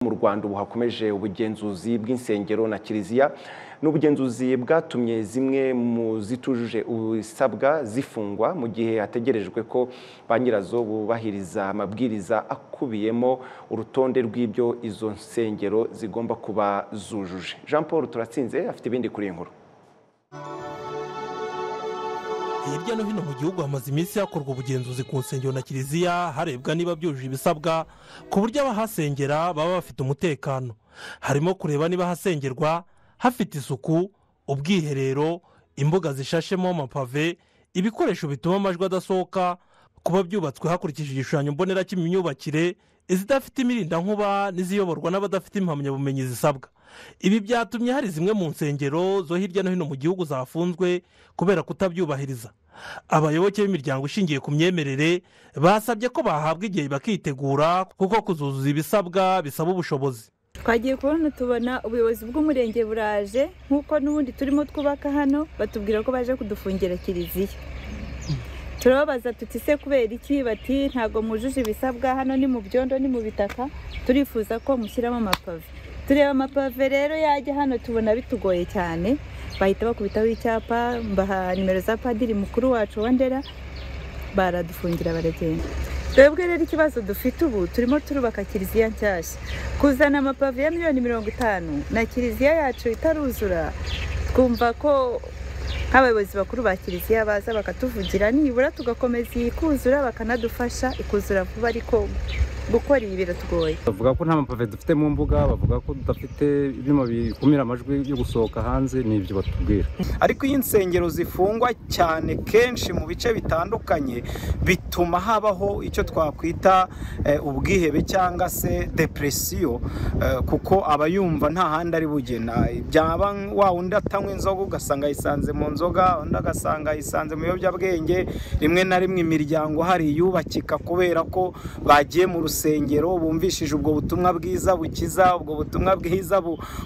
rwanda ubu hakomeje ubugenzuzi bw'insengero na kiliziya n'ubugenzuzi bwatumye zimwe mu zitujuje ibisabwa zifungwa mu gihe hategerejwe ko ba nyirazo bubahiriza amabwiriza akubiyemo urutonde rw'ibyo izo nsengero zigomba kuba zujuje jean paul turatsinze afite ibindi kuri iyi nkuru hirya no hino mu gihugu hamaze iminsi hakorwa ubugenzuzi ku nsengero na kiliziya harebwa niba byujuje ibisabwa ku buryo abahasengera baba bafite umutekano harimo kureba niba hasengerwa hafite isuku ubwiherero imbuga zishashemo amapave ibikoresho bituma amajwi adasohoka kuba byubatswe hakurikije igishushanyo mbonera cy'imyubakire izidafite imirindankuba n'iziyoborwa n'abadafite impamyabumenyi zisabwa ibi byatumye hari zimwe mu nsengero zo hirya no hino mu gihugu zafunzwe kubera kutabyubahiriza abayoboke b'imiryango ishingiye ku myemerere basabye ko bahabwa igihe bakitegura kuko kuzuzuza ibisabwa bisaba ubushobozi twagiye kubona tubona ubuyobozi bw'umurenge buraje nk'uko n'ubundi turimo twubaka hano batubwira ko baje kudufungira kiliziya turababaza tuti se kubera iki bati ntabwo mujuje ibisabwa hano ni mu byondo ni mu bitaka turifuza ko mushyiramo amapave tureba amapave rero yajya hano tubona bitugoye cyane bahita bakubitaho icyapa mbaha nimero za padiri mukuru wacu wandera baradufungira baragenda twebwe rero ikibazo dufite ubu turimo turubaka kiliziya nshyashya kuzana amapave ya miliyoni mirongo itanu na kiliziya yacu itaruzura twumva ko nk'abayobozi bakuru ba kiliziya baza bakatuvugira nibura tugakomeza iyi kuzura bakanadufasha ikuzura vuba ariko gukora ibi biratugoye bavuga ko nta mapave dufite mu mbuga bavuga ko tudafite ibyuma bikumira amajwi yo gusohoka hanze ni ibyo batubwira ariko iyo insengero zifungwa cyane kenshi mu bice bitandukanye bituma habaho icyo twakwita ubwihebe cyangwa se depresiyo kuko aba yumva nta handi ari bugena byaba wa undi atanywa inzoga ugasanga yisanze mu nzoga undi agasanga yisanze mu biyobyabwenge rimwe na rimwe imiryango hari iyubakika kubera ko bagiye mu rusengero bumvishije ubwo butumwa bwiza bukiza ubwo butumwa bwiza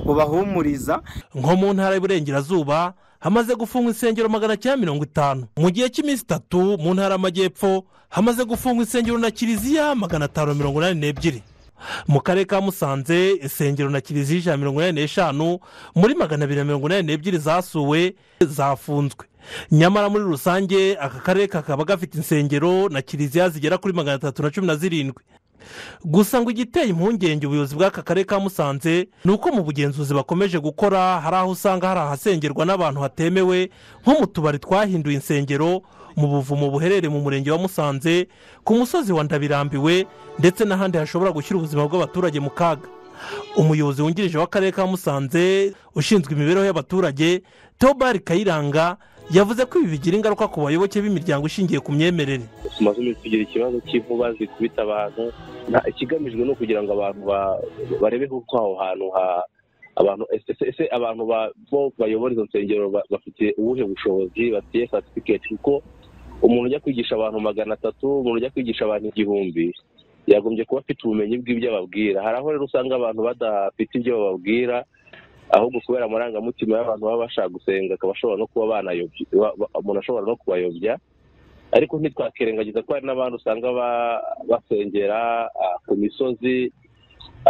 bubahumuriza nko mu ntara y'uburengerazuba hamaze gufungwa insengero magana cyenda mirongo itanu mu gihe cy'iminsi itatu mu ntara y'amajyepfo hamaze gufungwa insengero na kiliziya magana atanu mirongo inani n'ebyiri mu karere ka musanze insengero na kiliziya ijana mirongo inani n'eshanu muri magana abiri na mirongo inani n'ebyiri zasuwe zafunzwe nyamara muri rusange aka karere kakaba gafite insengero na kiliziya zigera kuri magana atatu na cumi na zirindwi gusa ngo igiteye impungenge ubuyobozi bw'aka karere ka musanze ni uko mu bugenzuzi bakomeje gukora hari aho usanga hari ahasengerwa n'abantu hatemewe nko mu tubari twahinduye insengero mu buvumo buherereye mu murenge wa musanze ku musozi wa ndabirambiwe ndetse n'ahandi hashobora gushyira ubuzima bw'abaturage mu kaga umuyobozi wungirije w'akarere ka musanze ushinzwe imibereho y'abaturage tobari kayiranga yavuze ko ibi bigira ingaruka ku bayoboke b'imiryango ishingiye ku myemerere tumaze iminsi tugira ikibazo cy'inkuba zikubita abantu ikigamijwe ni ukugira ngo abantu barebeho uko aho hantu abantu ese abantu bayobora izo nsengero bafite ubuhe bushobozi bafite satifiketi kuko umuntu ujya kwigisha abantu magana atatu umuntu ujya kwigisha abantu igihumbi yagombye kuba afite ubumenyi bw'ibyo ababwira hari aho rero usanga abantu badafite ibyo bababwira ahubwo kubera amarangamutima y'abantu baba bashaka gusenga akaba ashobora no kuba banayobya umuntu ashobora no kubayobya ariko ntitwakirengagiza ko hari n'abandi usanga basengera ku misozi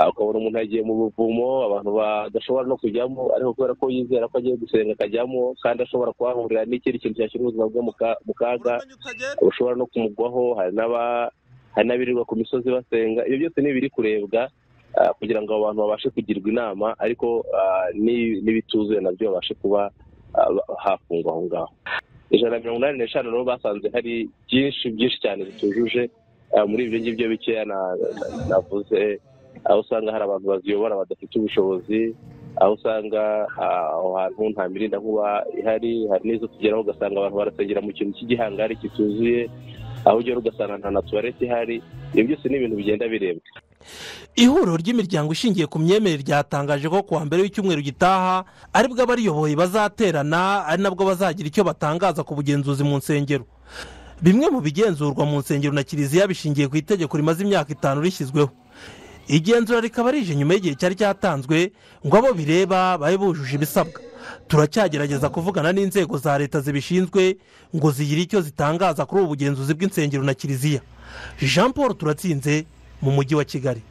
ukabona umuntu yagiye mu buvumo abantu badashobora no kujyamo ariko kubera ko yizera ko agiye gusenga akajyamo kandi ashobora kuhahurira n'ikindi kintu cyashyira ubuzima bwe mu kaga bushobora no kumugwaho hari n'abirirwa ku misozi basenga ibyo byose ni ibiri kurebwa kugira ngo abantu babashe kugirwa inama ariko n'ibituzuye nabyo babashe kuba hafungwa aho ngaho ijana na mirongo inani n'eshanu rero basanze hari byinshi byinshi cyane bitujuje muri ibyo ngibyo bikeya navuze aho usanga hari abantu baziyobora badafite ubushobozi aho usanga aho hantu nta mirinda nkuba ihari hari n'izo tugeraho ugasanga abantu barasengera mu kintu cy'igihangari kituzuye aho ugera ugasanga nta na tuwarete ihari ibyo byose ni ibintu bigenda birebwa ihuriro ry'imiryango ishingiye ku myemerere ryatangaje ko kuwa mbere w'icyumweru gitaha aribwo abariyoboye bazaterana ari nabwo bazagira icyo batangaza ku bugenzuzi mu nsengero bimwe mu bigenzurwa mu nsengero na kiliziya bishingiye ku itegeko rimaze imyaka itanu rishyizweho igenzura rikaba rije nyuma y'igihe cyari cyatanzwe ngo abo bireba babe bujuje ibisabwa turacyagerageza kuvugana n'inzego za leta zibishinzwe ngo zigire icyo zitangaza kuri ubu bugenzuzi bw'insengero na kiliziya jean paul turatsinze mu mujyi wa kigali